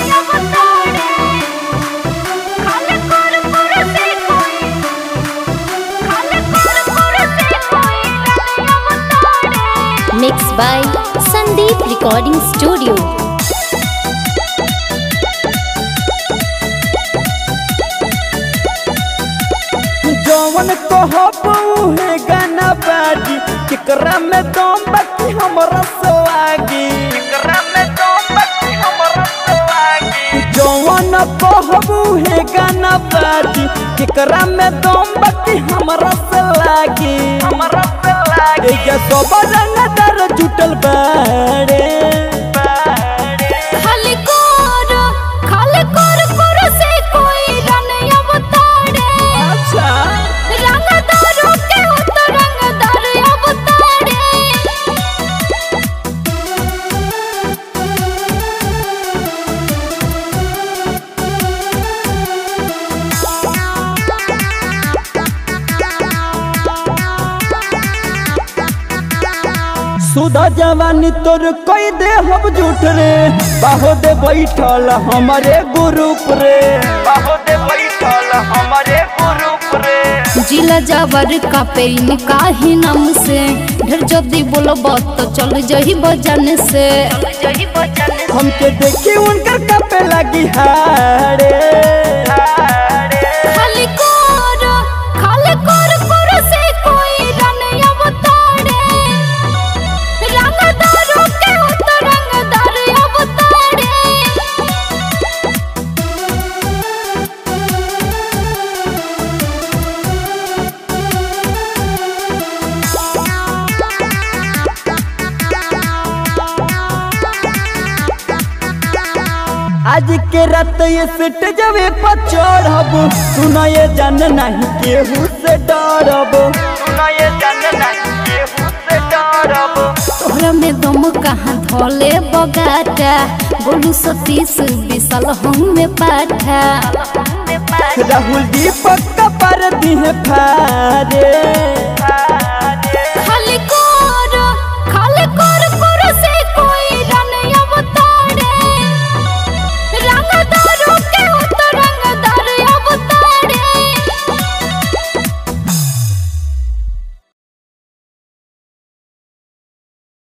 Mixed by Sandeep Recording Studio. जौन कहब उहे गाना बाजी केकरा में दम बाकी हमरा सवागी केकरा में दम बाकी हमरा सवागी जौन कहब उहे गाना बाजी केकरा में दम बाकी हमरा सवागी हमरा सवागी ए सब रंगदार जुटल बाड़े खाली कोर खाली कोर कोर से कोई रन अवतारे अच्छा रंगदारों के हो तो रंगदार अवतारे सुधा जवानी तोर कई दे हम झूठ रे बाहो दे बैठल हमारे ग्रुप रे बाहो दे बैठल हमारे ग्रुप रे जिला जावर का पेन काहे नाम से ढेर जल्दी बोलब तो चल जही बजन से हमके देखी उनकर कपे लगी हारे खाली कोर खाली कोर कोर से कोई रन अवतारे रंगदारों के हो तो रंगदार अवतारे आज के रात ये सेट जबे पर चढ़ब सुना ये जान नहीं केहू से डरब सुना ये जान नहीं केहू से डरब तोहरा में दम कहाँ धोले बगाटा बोलू सतीश विशाल हम में पाठा राहुल दीपक का पर दी है फारे